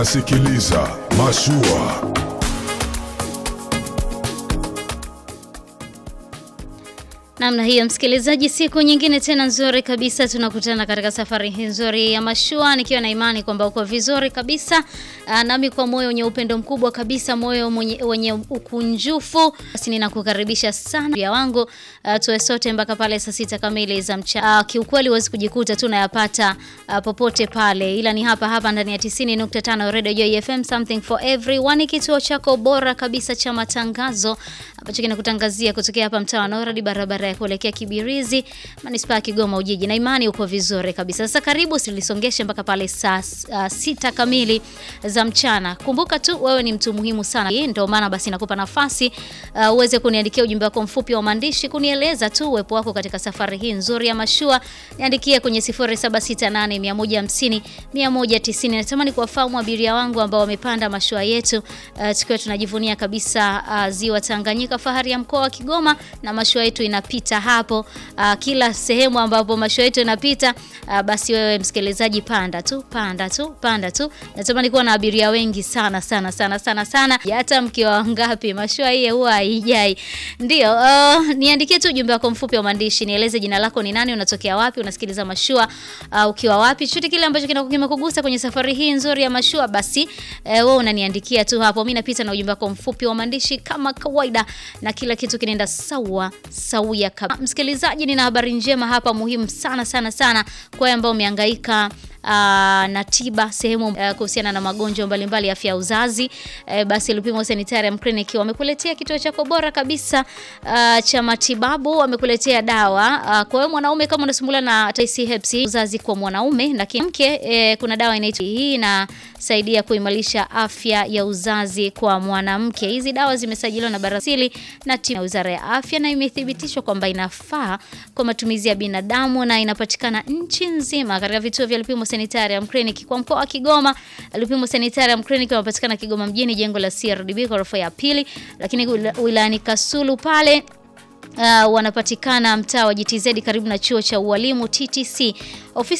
Sikiliza Mashua. Namna hiyo msikilizaji, siku nyingine tena nzuri kabisa, tunakutana katika safari hii nzuri ya mashua, nikiwa na imani kwamba uko vizuri kabisa. Aa, nami kwa moyo wenye upendo mkubwa kabisa, moyo mwenye, wenye ukunjufu, basi ninakukaribisha sana ya wangu, uh, tuwe sote mpaka pale saa sita kamili za mchana. Uh, kiukweli huwezi kujikuta tu nayapata uh, popote pale, ila ni hapa hapa ndani ya 90.5 Radio Joy FM, something for everyone, kituo chako bora kabisa cha matangazo ambacho kinakutangazia kutokea hapa mtaa wa Noradi, barabara ya kuelekea Kibirizi, manispaa ya Kigoma Ujiji, na imani uko vizuri kabisa. Sasa karibu silisongeshe mpaka pale saa uh, sita kamili za mchana. Kumbuka tu wewe ni mtu muhimu sana, ndio maana basi nakupa nafasi uh, uweze kuniandikia ujumbe wako mfupi wa maandishi kunieleza tu uwepo wako katika safari hii nzuri ya mashua. Niandikie kwenye 0768 150 190. Natamani kuwafahamu abiria wangu ambao wamepanda mashua yetu uh, tukiwa tunajivunia kabisa uh, ziwa Tanganyika, fahari ya mkoa wa Kigoma, na mashua yetu inapita hapo uh, kila sehemu ambapo mashua yetu inapita uh, basi wewe msikilizaji, panda tu panda tu panda tu. Natamani kuwa na abiria wengi sana sana sana sana sana, hata mkiwa wangapi, mashua hii huwa haijai. Ndio uh, niandikie tu ujumbe wako mfupi wa maandishi, nieleze jina lako ni nani, unatokea wapi, unasikiliza mashua uh, ukiwa wapi, chochote kile ambacho kimekugusa kwenye safari hii nzuri ya mashua, basi uh, wewe unaniandikia tu hapo, mimi napita na ujumbe wako mfupi wa maandishi kama kawaida, na kila kitu kinaenda sawa sawia kabisa. Msikilizaji, nina habari njema hapa muhimu sana sana sana kwa wale ambao umehangaika Uh, na tiba sehemu uh, kuhusiana na magonjwa mbalimbali ya afya ya uzazi uh, basi Lupimo Sanitarium Clinic wamekuletea kituo chako bora kabisa uh, cha matibabu. Wamekuletea dawa uh, kwa wewe mwanaume kama unasumbuliwa na TC herpes uzazi kwa mwanaume, lakini mke uh, kuna dawa inaitwa hii inasaidia kuimarisha afya ya uzazi kwa mwanamke. Hizi dawa zimesajiliwa na Barasili na timu ya Wizara ya Afya na imethibitishwa kwamba inafaa kwa matumizi ya binadamu na inapatikana nchi nzima katika vituo vya Lupimo Sanitarium Clinic kwa mkoa wa Kigoma. Lupimo Sanitarium Clinic wanapatikana Kigoma mjini, jengo la CRDB ghorofa ya pili, lakini wilayani Kasulu pale Uh, wanapatikana mtaa wa GTZ karibu na chuo cha ualimu TTC. Ofisi